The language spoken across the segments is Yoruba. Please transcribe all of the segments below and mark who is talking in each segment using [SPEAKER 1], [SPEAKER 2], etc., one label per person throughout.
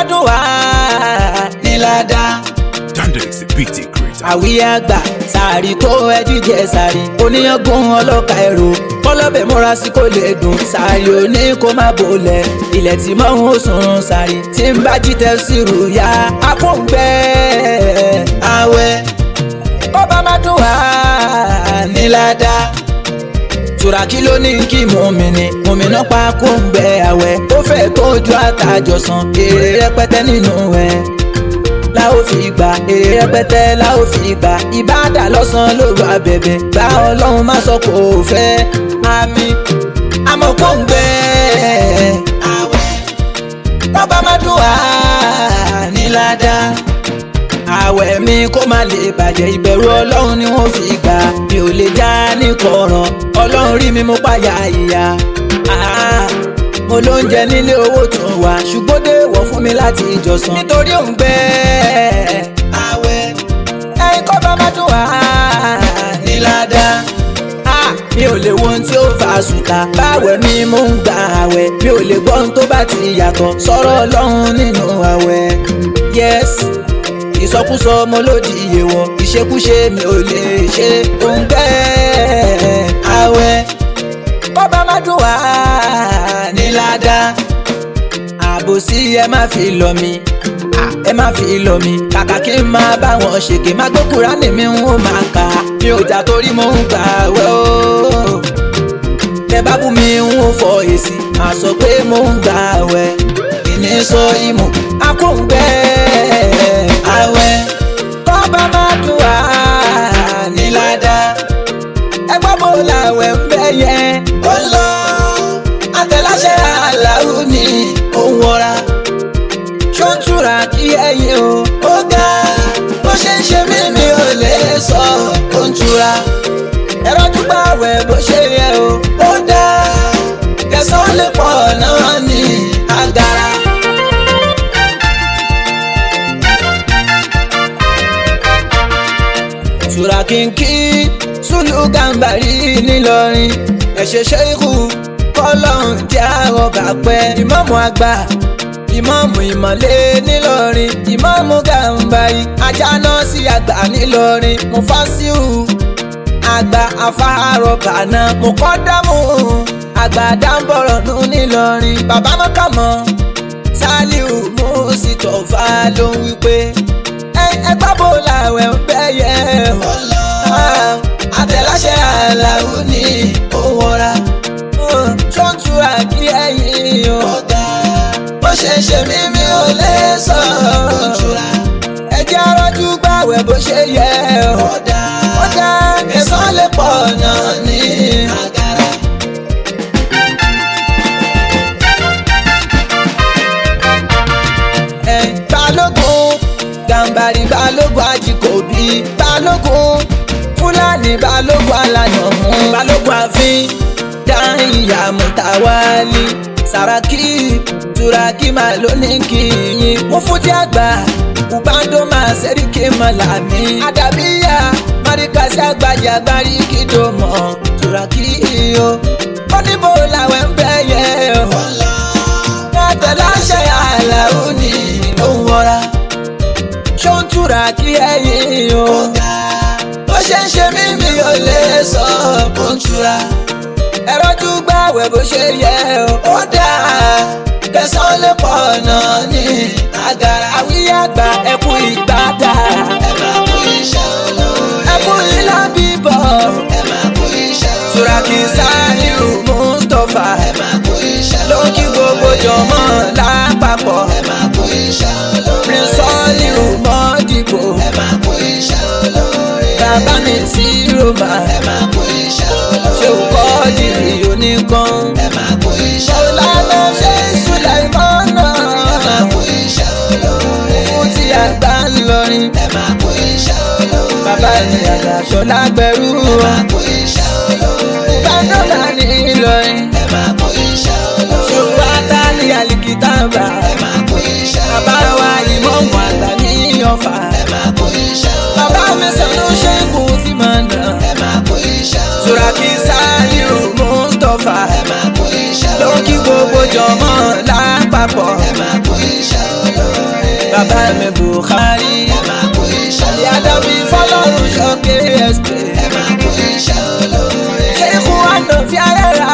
[SPEAKER 1] dùn wá ní ládàá
[SPEAKER 2] Dandex BT creator.
[SPEAKER 1] àwíyé àgbà sàárì tó ẹjú jẹ sàárì oníyangun ọlọ́ka ẹ̀rọ kọlọ́bẹ̀ múra sí kò lè dùn sàárì òní kó má bolẹ̀ ilẹ̀ tí mọ́ ń sùn sàárì tí ń bá jí tẹ́sírù ya akóńgbẹ́ àwẹ̀ ó bá má dùn wá ní ládàá turaki ló ní kí mùmíní mùmíná pa kóńgbẹ́ àwẹ̀ ó fẹ́ tójú àtàjọsán èrè rẹpẹtẹ nínú ẹ̀ la ó fi gbà èrè rẹpẹtẹ la ó fi gbà ìbádà lọ́sàn lóru abẹ̀bẹ̀ gba ọlọ́run má sọ kò fẹ́ àmì àmọ́ kò ń gbẹ àwẹ̀ bàbá má dùn wá ní ládàá àwẹ̀ mi kó má lè bàjẹ́ ìbẹ̀rù ọlọ́run ni wọ́n fi gbà mi ò lè já ní kọ̀ọ̀ràn ọlọ́run rí mi mo páyà ìyá Ah, mo ló ń jẹ nílé owó tó wà ṣùgbọ́n dé wọ̀ fún mi láti ìjọsìn nítorí òun gbẹ àwẹ̀ ẹ̀yin kọ́ bá má dùn wá ní ládàá Ah, mi ò lè wo ohun tí ó fa sùtà báwẹ̀ mi mò ń gba àwẹ̀ mi ò lè gbọ́ ohun tó bá ti yàtọ̀ sọ̀rọ̀ ọlọ́run nínú àwẹ̀ yes ìsọkúsọ mo lòdì ìyèwọ̀ ìṣekúṣe mi ò lè ṣe òǹgbẹ́ àwẹ̀ bọ́bá má dùn wá ní ládàá àbòsí ẹ má fi lọ mi à, ẹ má fi lọ mi kàkà kí n máa bá wọn ṣèké má gbé Kùránì mi ń ó máa kà á mi ò jà torí mo ń gbà wẹ́ o tẹ bá bú mi ń ó fọ èsì má sọ pé mo ń gbà wẹ́ ìní sọ ìmọ̀ akóńgbẹ́ àwẹ̀ bọ́bá má dùn wá ní ládàá ẹgbẹ́ bó làwẹ̀ ń bẹ́ yẹn ó lọ àtẹ̀láṣẹ aláwo ni òun wọra ṣó ń túra kí ẹyin o ó ga bó ṣe ń ṣe mí mi ò lè sọ ó ń túra ẹ̀rọ dúpẹ́ àwẹ̀ bó ṣe yẹ o ó dá kẹsàn-án lè pọ̀ náà ní agara. sùràkínkí sùlù gàmbàrí ńìlọrin ẹ̀ṣẹ̀ ṣẹ́ikù kọ́lọ́hún jẹ́ àwọn bàpẹ́ ìmáàmù àgbà ìmáàmù ìmọ̀lẹ́ ńìlọrin ìmáàmù gàmbàrí ajáná sí àgbà ńìlọrin mufasiu àgbà afárọ̀ bàná mukọ́dámù àgbà dáńbọ̀rọ̀ nù ńìlọrin bàbá mọ́kàmọ́ saliu mùsítọ̀fà ló ń wí pé ẹgbẹ́ bò làwẹ̀ ń bẹ́ yẹ ọ́ lọ. àtẹ̀láṣẹ aláwo ni ó wọra. tó ń tura kí ẹ̀yìn o. bó ṣe ń ṣe mí mi ò lè sọ. ó ń tura. ẹjẹ́ arọ́jú gbàwẹ̀ bó ṣe yẹ ọ́. ó dá kẹsàn-án lè pọ̀ náà ní àgàrà. ẹ̀ balógun gàǹbarì balógun àjìkòbí balógun fúlàní balógun alàyànmú balógun àfin dáhìyà mùtàwálì sàràkí turaki máa ló ní kìyìn mú fúti àgbà ubando máa sẹ́ríkì mọ̀lámí àdàbíyà márìkàsí àgbàjì àgbárí kìdòmọ̀ turaki o ó níbo làwẹ̀ ń bẹ̀ yẹ ọ́ yàtọ̀ láṣẹ àlàó ni ó ń wọra ṣó ń túra kí ẹ̀yin o. bó ṣe ń ṣe mí mi ò lè sọ bó ń túra. ẹ̀rọ́jú gbàwẹ̀ bó ṣe yẹ o. ó dáa kẹsàn-án lè pọ̀ náà ní àgàrà. àwíyá àgbà ẹkún ìgbàdà. ẹ máa kú iṣẹ́ olóore. ẹkún ilá bíbọ̀. ẹ máa kú iṣẹ́ olóore. Turaki Saliu Mustapha. ẹ máa kú iṣẹ́ olóore. ló kí gbogbo jọmọ́ lápapọ̀. ẹ máa kú iṣẹ́ olóore. Prince Soliu Modibo. ẹ máa kú iṣẹ́ olóore. bàbá mi sí Roma. ẹ máa kú iṣẹ́ olóore. ṣé o kọ́ dìrì oníkan. ẹ máa kú iṣẹ́ olóore. ọ̀làlá ṣe Sulaimana. ẹ máa kú iṣẹ́ olóore. fún ti àgbà ńlọrin. ẹ máa kú iṣẹ́ olóore. bàbá mi àgbà ṣọlá gbẹrú. ẹ máa kú iṣẹ́ olóore. bàdọ́là ní Ìlọrin. ẹ máa kú iṣẹ́ olóore. ṣùgbọ́n àtàlí àlìkìtàbà. ẹ máa kú iṣẹ́ olóore. bàbá wa ìmọ̀ọ́mù àgbà ní Ọ̀fà. ẹ máa kú iṣẹ́ olóore. bàbá mi sọ̀rọ̀ ṣe é kù sí mọ̀nà. ẹ máa kú iṣẹ́ olóore. Turaki Saliu Mustapha. ẹ máa kú iṣẹ́ olóore. ló kí gbogbo jọmọ́ lápapọ̀. ẹ máa kú iṣẹ́ olóore. bàbá mi Buhari
[SPEAKER 3] ẹ máa kú iṣẹ́
[SPEAKER 1] àlè àdàbí fọlọ́run ṣọ́kẹ́ ẹ̀sìtẹ̀.
[SPEAKER 3] ẹ máa kú iṣẹ́ olóore.
[SPEAKER 1] ṣé ikú wa nà fi ayé ra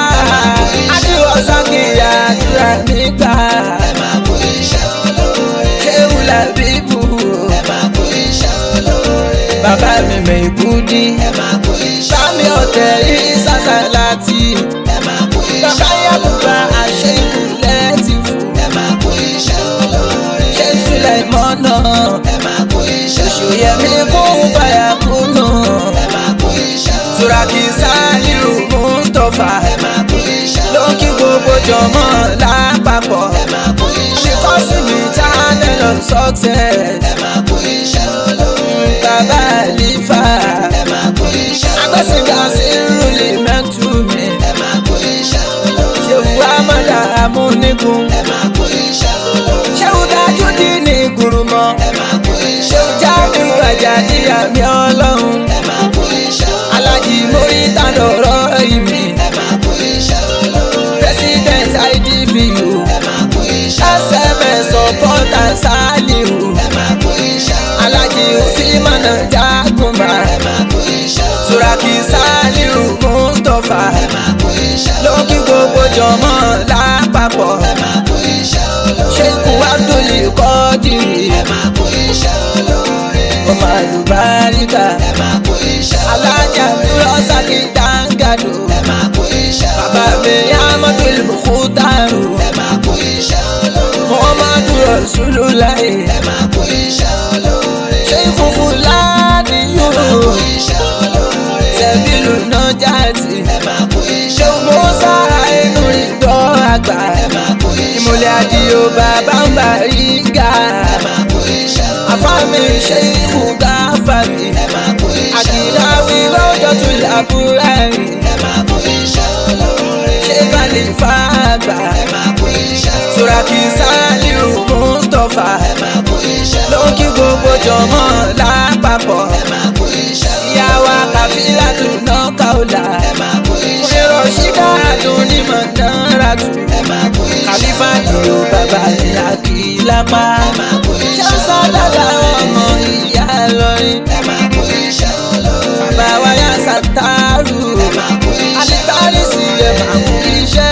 [SPEAKER 1] àdìwọ̀ sọ́kìyà àdúrà nígbà
[SPEAKER 3] ẹ máa kú iṣẹ́ olóore.
[SPEAKER 1] ṣé wùlà bíbù
[SPEAKER 3] ẹ máa kú iṣẹ́ olóore.
[SPEAKER 1] bàbá mi mẹ́kúdí
[SPEAKER 3] ẹ máa kú iṣẹ́
[SPEAKER 1] sámi ọ̀tẹ̀ rí sàṣàlátì
[SPEAKER 3] ẹ máa kú
[SPEAKER 1] bàbá
[SPEAKER 3] iṣẹ́
[SPEAKER 1] yàgùbà àṣẹ ìkúlẹ̀ ti fò
[SPEAKER 3] ẹ máa kú iṣẹ́ olóore.
[SPEAKER 1] ṣé sílẹ̀ mọ́nà
[SPEAKER 3] ẹ máa kú iṣẹ́
[SPEAKER 1] ṣòyẹ̀mí kún fàyà kúnnù
[SPEAKER 3] ẹ máa kú iṣẹ́
[SPEAKER 1] turaki saliu mustapha
[SPEAKER 3] ẹ máa kú iṣẹ́
[SPEAKER 1] ló ń kí gbogbo jọmọ lápapọ̀
[SPEAKER 3] ẹ máa kú iṣẹ́
[SPEAKER 1] because mi channel of success
[SPEAKER 3] ẹ máa kú iṣẹ́ olóore.
[SPEAKER 1] bàbá àlífà
[SPEAKER 3] ẹ máa kú iṣẹ́
[SPEAKER 1] agbẹ́sìngà sí rúlì mẹ́tù mi
[SPEAKER 3] ẹ máa kú iṣẹ́ olóore.
[SPEAKER 1] ṣéwù amọ̀dà amúnigun
[SPEAKER 3] ẹ máa kú iṣẹ́ olóore.
[SPEAKER 1] ṣéwù dájú dí ní gùrùmọ̀
[SPEAKER 3] ẹ máa kú iṣẹ́
[SPEAKER 1] ṣéwù jábìrì àjàdí àmì ọlọ́run
[SPEAKER 3] ẹ máa kú iṣẹ́ olóore.
[SPEAKER 1] alájì mórí tàdọ̀rọ̀ ìmì
[SPEAKER 3] ẹ máa kú iṣẹ́ olóore.
[SPEAKER 1] president idpu
[SPEAKER 3] ẹ máa kú iṣẹ́
[SPEAKER 1] sms supporter saliu
[SPEAKER 3] ẹ máa kú iṣẹ́ olóore.
[SPEAKER 1] alájì òsínmọ̀nà jágùnmá
[SPEAKER 3] ẹ máa kú iṣẹ́ olóore.
[SPEAKER 1] turaki saliu mustapha
[SPEAKER 3] ẹ máa kú iṣẹ́
[SPEAKER 1] ló ń kí gbogbo jọmọ lápapọ̀
[SPEAKER 3] ẹ máa kú iṣẹ́ olóore.
[SPEAKER 1] ṣékù abdul kọ́dìrì
[SPEAKER 3] ẹ máa kú iṣẹ́ olóore.
[SPEAKER 1] ọmọ àlùbáríkà
[SPEAKER 3] ẹ máa kú iṣẹ́ olóore.
[SPEAKER 1] alájà búrọ́sàkì dáńgàdò
[SPEAKER 3] ẹ máa kú iṣẹ́
[SPEAKER 1] bàbá mi amadu mukutaru
[SPEAKER 3] ẹ máa kú iṣẹ́ olóore.
[SPEAKER 1] muhammadu rasululayi
[SPEAKER 3] ẹ máa kú iṣẹ́ olóore.
[SPEAKER 1] ṣékù fúlàní
[SPEAKER 3] ẹ máa kú
[SPEAKER 1] yóò
[SPEAKER 3] iṣẹ́ olóore.
[SPEAKER 1] sẹ́bílù nájàtì
[SPEAKER 3] ẹ máa kú iṣẹ́
[SPEAKER 1] ṣékù mọ́sá inú ìdọ́ àgbà
[SPEAKER 3] ẹ máa kú iṣẹ́
[SPEAKER 1] ìmọ̀lẹ̀ àdìo bàbá ń bá rí ga
[SPEAKER 3] ẹ máa kú iṣẹ́ olóore.
[SPEAKER 1] àfàmì ṣékù gáfàmì
[SPEAKER 3] ẹ máa kú iṣẹ́
[SPEAKER 1] àdìláwí lọ́jọ́ tún làbúrẹ́rì
[SPEAKER 3] ẹ máa kú iṣẹ́ olóore.
[SPEAKER 1] ṣé kàlí fàgbà
[SPEAKER 3] ẹ máa kú iṣẹ́ olóore.
[SPEAKER 1] turaki saliu mustapha
[SPEAKER 3] ẹ máa kú iṣẹ́
[SPEAKER 1] ló ń kí gbogbo jọmọ lápapọ̀
[SPEAKER 3] ẹ máa kú iṣẹ́
[SPEAKER 1] ìyàwó kàfílà tún náà kàólà
[SPEAKER 3] ẹ máa kú iṣẹ́
[SPEAKER 1] èrò ṣídà dùn ní mọ̀nàrà tù
[SPEAKER 3] ẹ máa kú iṣẹ́
[SPEAKER 1] kàlífà dìrò bàbá ìyá kì í lápá
[SPEAKER 3] ẹ máa kú iṣẹ́
[SPEAKER 1] ṣáṣá dàda ọmọ ìyá lọrin
[SPEAKER 3] ẹ máa kú iṣẹ́ olóore.
[SPEAKER 1] bàbá wa yà sàtàrù
[SPEAKER 3] ẹ máa kú iṣẹ́
[SPEAKER 1] alítàrí sí ẹ máa kú iṣẹ́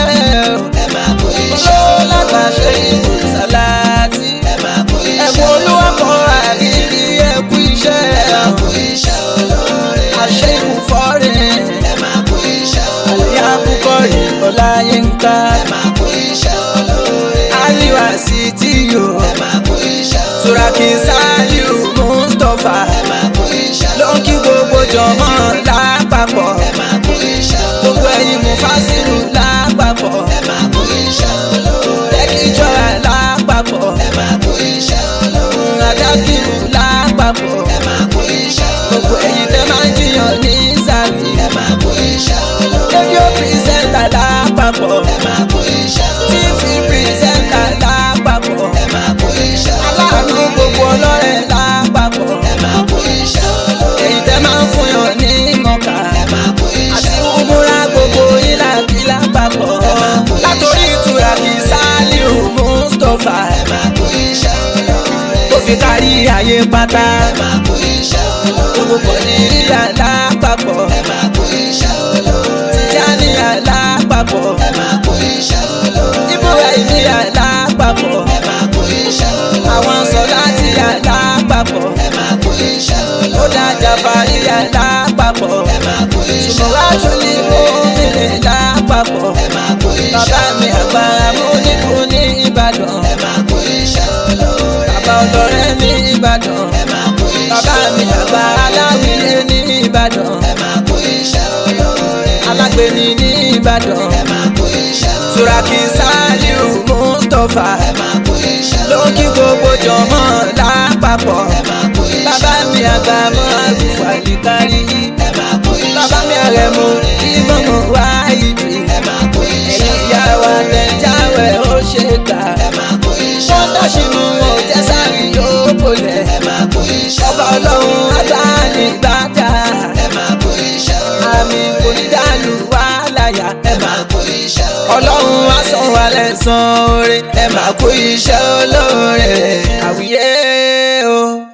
[SPEAKER 3] ẹ máa kú iṣẹ́
[SPEAKER 1] olówó lágbàṣe ìbò sàláàtì
[SPEAKER 3] ẹ máa kú iṣẹ́
[SPEAKER 1] ẹ̀kún olúwa kọ́ àrírí ẹ̀kú iṣẹ́
[SPEAKER 3] ẹ máa kú iṣẹ́ olóore.
[SPEAKER 1] àṣẹ ìkúfọ́rẹ́
[SPEAKER 3] ẹ máa kú iṣẹ́ olóore.
[SPEAKER 1] àlẹ́ àkúkọ́ ìkọláyínká
[SPEAKER 3] ẹ máa kú iṣẹ́ olóore.
[SPEAKER 1] aliwa sí tí yò
[SPEAKER 3] ẹ máa kú iṣẹ́ olóore.
[SPEAKER 1] turaki saliu mustapha
[SPEAKER 3] ẹ máa kú iṣẹ́
[SPEAKER 1] ló ń kí gbogbo jọmọ lápapọ̀
[SPEAKER 3] ẹ máa kú iṣẹ́ olóore.
[SPEAKER 1] gbogbo ẹ̀yin mufasiru lápapọ̀
[SPEAKER 3] ẹ máa kú iṣẹ́ olóore.
[SPEAKER 1] tẹ́kíjọ́ra lápapọ̀
[SPEAKER 3] ẹ máa kú iṣẹ́ olóore.
[SPEAKER 1] adákìrù lápapọ̀
[SPEAKER 3] ẹ máa kú iṣẹ́
[SPEAKER 1] gbogbo
[SPEAKER 3] olóore.
[SPEAKER 1] ẹ̀yin tẹ́ máa ń jiyàn ní sàmì
[SPEAKER 3] ẹ máa kú iṣẹ́ olóore.
[SPEAKER 1] rédíò pírísẹ́ńtà lápapọ̀
[SPEAKER 3] ẹ máa kú iṣẹ́ olóore.
[SPEAKER 1] tífì pírísẹ́ńtà lápapọ̀
[SPEAKER 3] ẹ máa kú iṣẹ́ olóore.
[SPEAKER 1] aláàánú gbogbo ọlọ́rẹ̀ lápapọ̀
[SPEAKER 3] ẹ máa kú iṣẹ́ olóore.
[SPEAKER 1] èyí tẹ́ máa ń fún yàn ní mọ̀ká
[SPEAKER 3] ẹ máa kú
[SPEAKER 1] àti
[SPEAKER 3] iṣẹ́
[SPEAKER 1] umura gbogbo yín láti lápapọ̀ látòrí ìtura kì í sálíù mustapha
[SPEAKER 3] ẹ máa kú iṣẹ́ olóore.
[SPEAKER 1] tó fi kárí ayé pátá
[SPEAKER 3] ẹ máa kú iṣẹ́ olóore.
[SPEAKER 1] gbogbo pọ̀ ní rírà lápapọ̀
[SPEAKER 3] ẹ máa kú iṣẹ́ olóore.
[SPEAKER 1] tìjànìyà lápapọ̀
[SPEAKER 3] ẹ máa kú iṣẹ́ olóore.
[SPEAKER 1] ibrahimiya lápapọ̀
[SPEAKER 3] ẹ máa kú iṣẹ́ olóore.
[SPEAKER 1] àwọn sọ̀láàtìyà lápapọ̀
[SPEAKER 3] ẹ máa kú iṣẹ́ olóore.
[SPEAKER 1] ó dájà fàríyà lápapọ̀
[SPEAKER 3] ẹ máa kú iṣẹ́
[SPEAKER 1] ṣùgbọ́n wá tún ní mọ́mìnì lápapọ̀
[SPEAKER 3] ẹ máa kú iṣẹ́
[SPEAKER 1] bàbá mi àgbàrá mú nípò ní ìbàdàn
[SPEAKER 3] ẹ máa kú iṣẹ́ olóore.
[SPEAKER 1] bàbá ọlọ́rẹ́ ní ìbàdàn
[SPEAKER 3] ẹ máa kú iṣẹ́
[SPEAKER 1] bàbá mi àgbà aláwìyé ní ìbàdàn
[SPEAKER 3] ẹ máa kú iṣẹ́ olóore.
[SPEAKER 1] alágbèní ní ìbàdàn
[SPEAKER 3] ẹ máa kú iṣẹ́ olóore.
[SPEAKER 1] turaki saliu mustapha
[SPEAKER 3] ẹ máa kú iṣẹ́
[SPEAKER 1] ló ń kí gbogbo jọmọ lápapọ̀
[SPEAKER 3] ẹ máa kú iṣẹ́
[SPEAKER 1] bàbá mi àgbà mọ́ àlùfáà kárí
[SPEAKER 3] ẹ máa kú iṣẹ́
[SPEAKER 1] bàbá mi àrẹ̀mú ìmọ̀mọ̀ wá ìdí
[SPEAKER 3] ẹ máa kú iṣẹ́
[SPEAKER 1] ẹ̀yìn ìyá wa tẹ̀jáwẹ̀ ó ṣe kà
[SPEAKER 3] ẹ máa kú iṣẹ́
[SPEAKER 1] wọ́n dáṣínú wọn ò jẹ́ sáré yóò bolẹ̀
[SPEAKER 3] ẹ máa kú iṣẹ́
[SPEAKER 1] ọba ọlọ́run agbáni gbájà
[SPEAKER 3] ẹ máa kú iṣẹ́
[SPEAKER 1] àmì kò ní dàlú wá láyà ẹ
[SPEAKER 3] ẹ máa kú iṣẹ́
[SPEAKER 1] ọlọ́run á san wà lẹ́san oore
[SPEAKER 3] ẹ máa kú iṣẹ́ olóore.
[SPEAKER 1] àwíyé o.